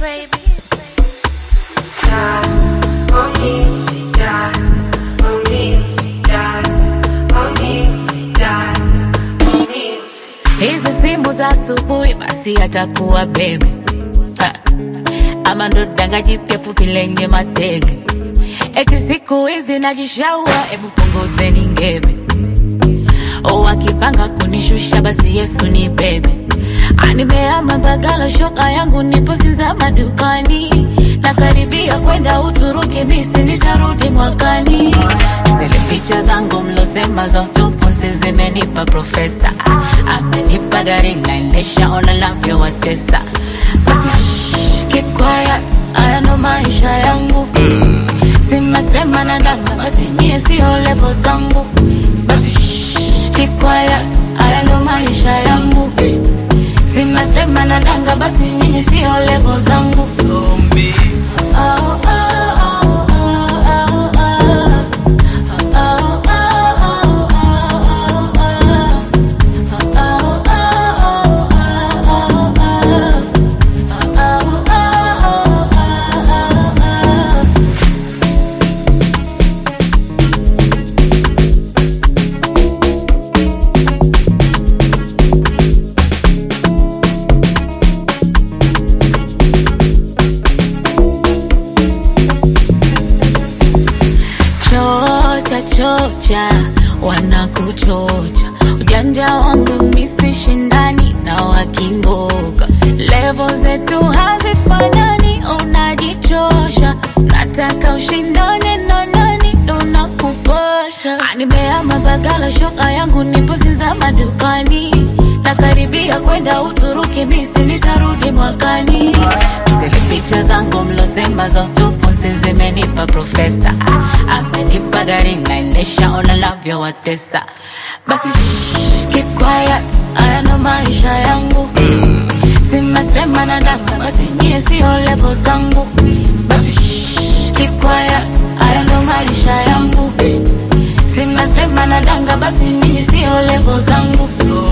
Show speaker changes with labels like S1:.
S1: hizi simu za asubuhi basi atakuwa bebe Ha. ama ndo danga jipya fupi lenye matege eti siku hizi najishaua hebu punguzeni ngebe o akipanga kunishusha basi yesu ni bebe animeama bagala shoka yangu nipo sinza madukani nakaribia kwenda uturuki misi nitarudi mwakani zile picha zangu mlosema za utupuzi zimenipa profesa amenipa gari naendesha ona navyowatesa basi shh, keep quiet haya ndo maisha yangu simesema na danga basi nyie sio levo zangu basi shh, keep quiet haya ndo maisha yangu simesema na danga basi nyinyi sio levo zangu Oh, oh, oh, oh, oh, oh. Oh, oh, oh, oh, oh, oh. chocha chocha wanakuchocha ujanja wangu misi shindani na wakimboga levo zetu hazifanani unajichosha nataka ushindane na nani ndo nakupasha nimeama bagala shoka yangu nipo sinza madukani nakaribia kwenda uturuki misi nitarudi mwakani zile picha zangu mlosema za utupuzi zimenipa profesa amenipa gari naendesha ona navyowatesa basi shh, keep quiet haya ndo maisha yangu simesema na danga basi nyie sio levo zangu basi shh, keep quiet haya ndo maisha yangu simesema na danga basi nyinyi sio levo zangu